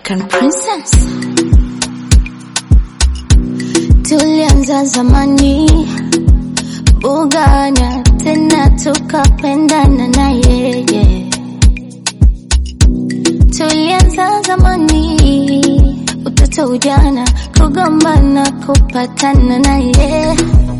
African princess. Tulianza zamani bugana, tena tukapendana na yeye. Tulianza zamani, utoto, ujana, kugombana, kupatana na yeye.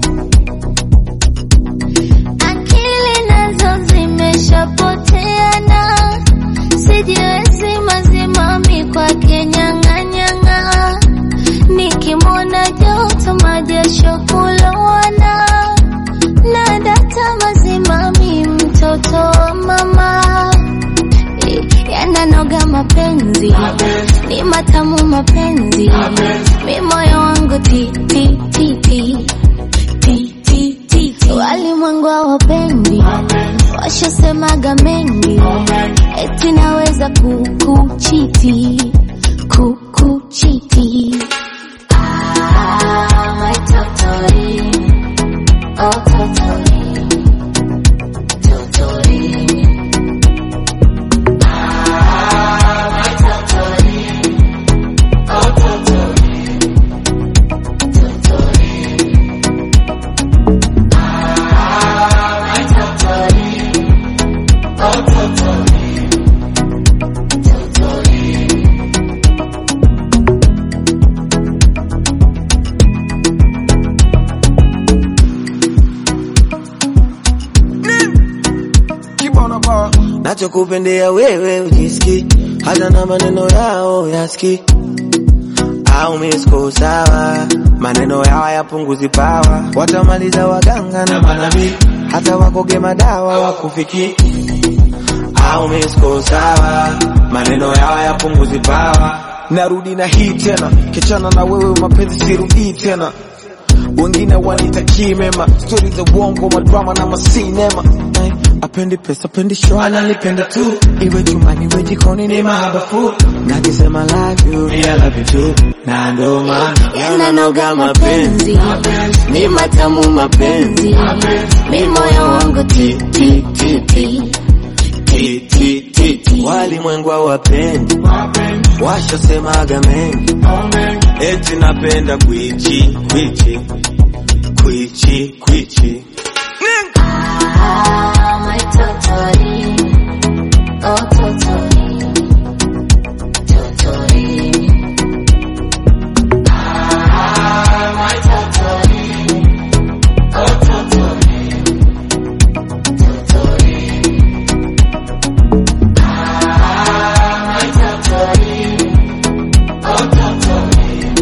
Akili nazo zimeshapoteana, sijiwezi mazimami kwake nyang'anyang'a, nikimwona joto majasho hulowana, na data mazimami mtoto wa mama yananoga mapenzi ni matamu mapenzi mi moyo wangu ti ti ti ti ti ti ti ti walimwengu hawapendi washasemaga mengi eti naweza kukuchiti kukuchiti Ah, my totori, oh totori, totori. nachokupendea wewe ujiski hata na maneno yao yaski au misko sawa maneno yao yapunguzi pawa watamaliza waganga na manabii hata wakoge madawa wakufiki au misko sawa maneno yao yapunguzi pawa narudi na hii tena kichana na wewe mapenzi sirudii tena wengine wanitakii mema stori za uongo madrama na masinema Eh, apendi pesa apendi show ananipenda tu iwe chumbani iwe jikoni ni mahaba fu nakisema love you I love you too na ndo maana yananoga mapenzi ni matamu mapenzi mi moyo wangu ti ti ti ti ti ti ti ti walimwengu hawapendi washasemaga mengi eti napenda kwichi kwichi kwichi kwichi Ah, my totori, oh totori, totori. Ah, my totori, oh totori, totori. Ah, my totori, oh totori,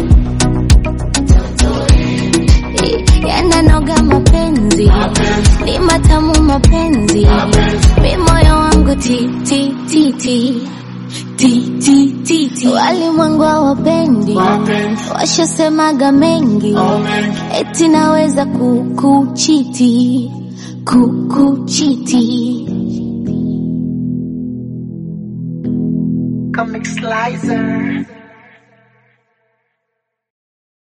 totori. Yananoga mapenzi ni matamu mapenzi mi moyo wangu ti ti ti ti ti ti ti ti walimwengu hawapendi washasemaga mengi eti naweza kukuchiti kukuchiti Comic Slicer.